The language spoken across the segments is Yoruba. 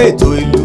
ètò ìlú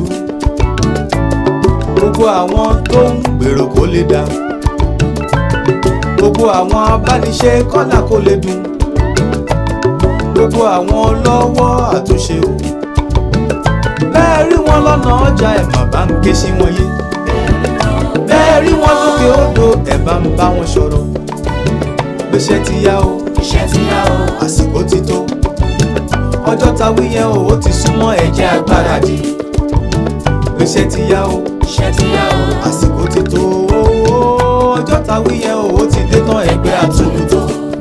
gbogbo àwọn tó ń gbèrò kó lè dá gbogbo àwọn abániṣe kọ́là kó lè dùn gbogbo àwọn ọlọ́wọ́ àtúnṣe o bẹ́ẹ̀ rí wọn lọ́nà ọjà ẹ̀ má bá ń ké sí wọn yé bẹ́ẹ̀ rí wọn lókè odò ẹ̀ bá ń bá wọn sọ̀rọ̀ gbèsè ti yá o iṣẹ́ ti yá o àsìkò ti tó ọjọ́ ta wí yẹn o ó ti súnmọ́ ẹ̀jẹ̀ agbára dì gbèsè ti yá o iṣẹ́ ti yá o àsìkò ti tó ọjọ́ ta wí yẹn o ó ti dé tán ẹgbẹ́ àtúntò.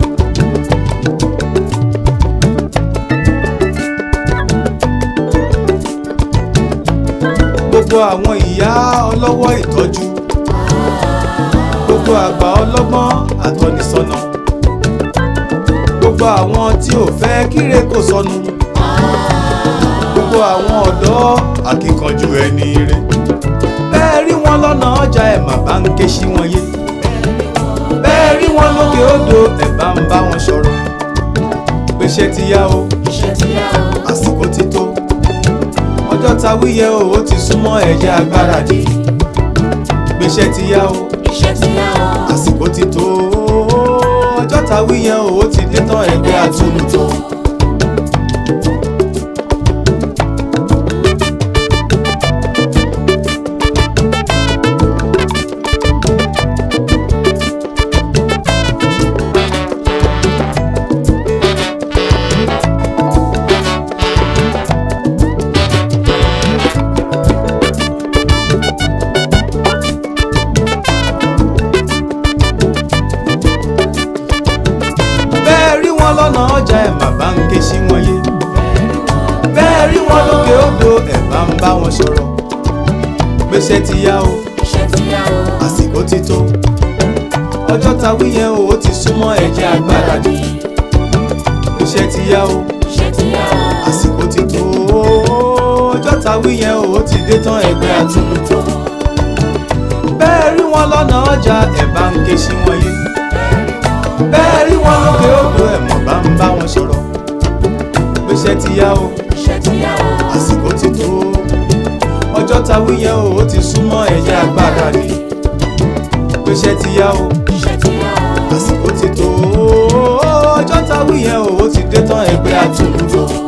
gbogbo àwọn ìyá ọlọ́wọ́ ìtọ́jú gbogbo àgbà ọlọ́gbọ́n àtọ́nisọ́nà gbogbo àwọn tí ò fẹ́ kíre kò sọnù gbogbo àwọn ọ̀dọ́ akíkanjú ẹni rẹ bẹ́ẹ̀ rí wọn lọ́nà ọjà ẹ̀ má bá ń ké sí wọn yé bẹ́ẹ̀ rí wọn lókè odò ẹ̀ bá ń bá wọn sọ̀rọ̀ gbèsè ti yá o iṣẹ́ ti yá o àsìkò ti tó ọjọ́ ta wíyẹ o ó ti súnmọ́ ẹ̀jẹ̀ agbára dì gbèsè ti yá o iṣẹ́ ti yá o àsìkò ti tó ọjọ́ ta wíyẹ o ó ti dé tán ẹgbẹ́ àtúntò. bẹ́ẹ̀ rí wọn lọ́nà ọjà ẹ̀ má bá ń ké sí wọn yé bẹ́ẹ̀ rí wọn lókè odò ẹ̀ bá ń bá wọn sọ̀rọ̀ gbèsè ti yá o iṣẹ́ ti yá o àsìkò ti tó ọjọ́ ta wí yẹn o ó ti súnmọ́ ẹ̀jẹ̀ agbára dì gbèsè ti yá o iṣẹ́ ti yá o àsìkò ti tó ọjọ́ ta wí yẹn o ó ti dé tán ẹgbẹ́ àtúntò bẹ́ẹ̀ rí wọn lọ́nà ọjà ẹ̀ bá ń ké sí wọn yé bẹ́ẹ̀ rí wọn lókè odò ẹ̀ mọ̀ bá ń bá wọn sọ̀rọ̀ gbèsè ti yá o iṣẹ́ ti yá o àsìkò ti tó ọjọ́ ta wí yẹn o ó ti súnmọ́ ẹ̀yà agbára ni gbèsè ti yá o iṣẹ́ ti yá o àsìkò ti tó ọjọ́ ta wí yẹn o ó ti dé tán ẹgbẹ́ àtúntò.